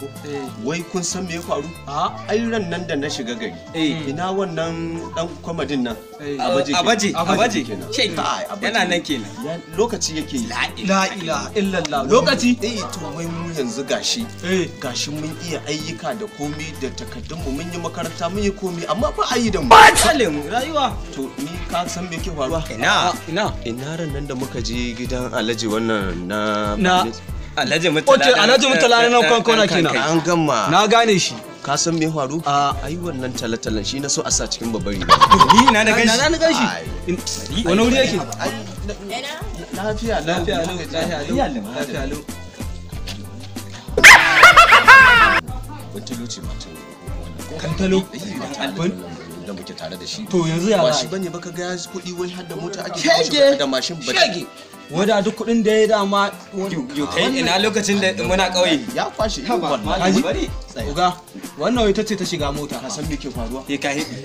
ko Eh. wai kun san me ya faru a ai ran nan da na shiga gari Eh. ina wannan dan kwamadin nan Eh. Abaje kenan. Abaje, abaje. kenan. Shege. Kai, Abaje. Yana nan kenan. Ya- lokaci yake yi la ilaha illallah lokaci eh to wai mu yanzu gashi eh gashi mun iya ayyuka da komai da takardunmu mun yi makaranta mun yi komai amma ba a yi da mu Salim rayuwa. to ni ka san me ke faruwa Ina. ina ina ran nan da muka je gidan alhaji wannan na Na- Alhaji Murtala. Oke, Alhaji Murtala na nan kwankwana kenan. an gama na gane shi ka san me faru a ai wannan talatalan shi na so a sa cikin babbar riga Ni na da na gashi. na gan shi Ai. In- wani wuri yake ai na- lafiya lafiya lau lafiya lafiya lau lafiya lau wata luce mata Kantalo? da muke tare da shi to yanzu ya ba za shi a yi? bane baka ga ya kuɗi wai har da mota ake Shege! kawo shi da mashin ba shege wadda duk kuɗin da ya dama Yo kai ina lokacin da muna ƙauye. ya kwashe irin Haba, wannan Haji? bari. uga wannan ita ce ta shiga mota ka san me ke faruwa Ke ka hidi.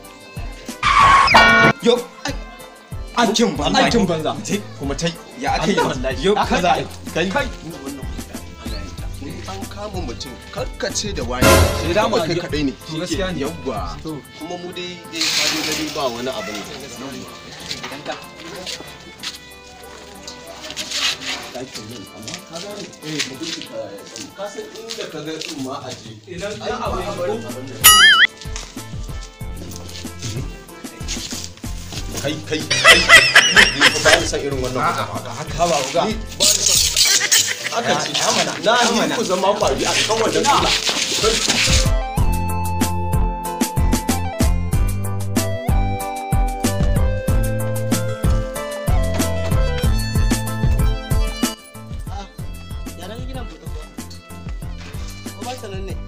Yo. Aikin banza. aikin banza kuma tai Ya aka yi. wallahi Yo. haka za a yi kai kai wannan in an kama mutum karkace da wani Sai da mu kai a- kadai ne To gaskiya ne. yawwa To. kuma mu dai dai kaje gari ba wani abu ne ka san inda ka ga tsumma a je idan ai abu ya bari kai kai kai ni fa ba ni san irin wannan kusa haka ba uga ni ba ni san aka ce na ni ku zama kwari a kan wannan kula yaran gidan buɗe kuwa ko ba ta nan ne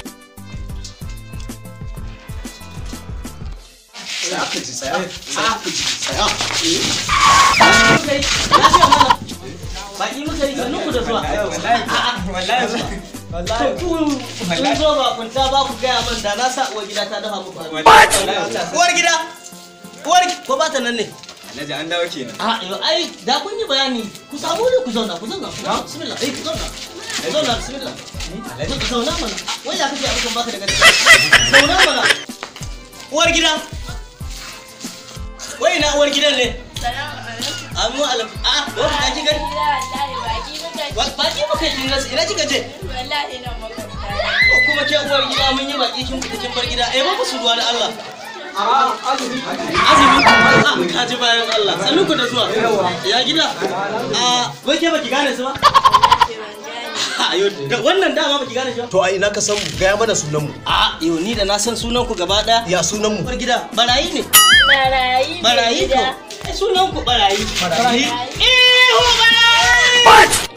tsaya ka ji tsaya tsaya ka ji tsaya muka yi lafiya mana baki muka yi sannu ku da zuwa Wallahi. to ku sun zo ba kunta ba ku gaya man da na sa uwar gida ta dafa muku abinci. Wallahi. uwar gida uwar gi- ko ba ta nan ne Alhaji an dawo kenan. a yo ai da kun yi bayani ku samu ne ku zauna ku zauna ku zauna bismillah eh ku zauna ku zauna bismillah ku zauna mana wai ya kake abin baka da gaskiya zauna mana uwar gida wai na uwar gidan ne Amu alam a wani ta ki gani Wa- baki muka yi kin rasa ina kika je Ko kuma ke uwar gida mun yi baki kin fita kin bar gida eh ba musu ruwa da Allah azumi a ka ji bayan Allah sannu ku da zuwa ya gida a wai ke baki gane su ba a yo da- wannan dama baki gane shi ba to ai ina ka san mu gaya mana sunan mu a yo ni da na san sunan ku gaba daya ya sunan mu uwar gida barayi ne Barayi barayi ko gida. Eh, sunan ku barayi barayi ihu barayi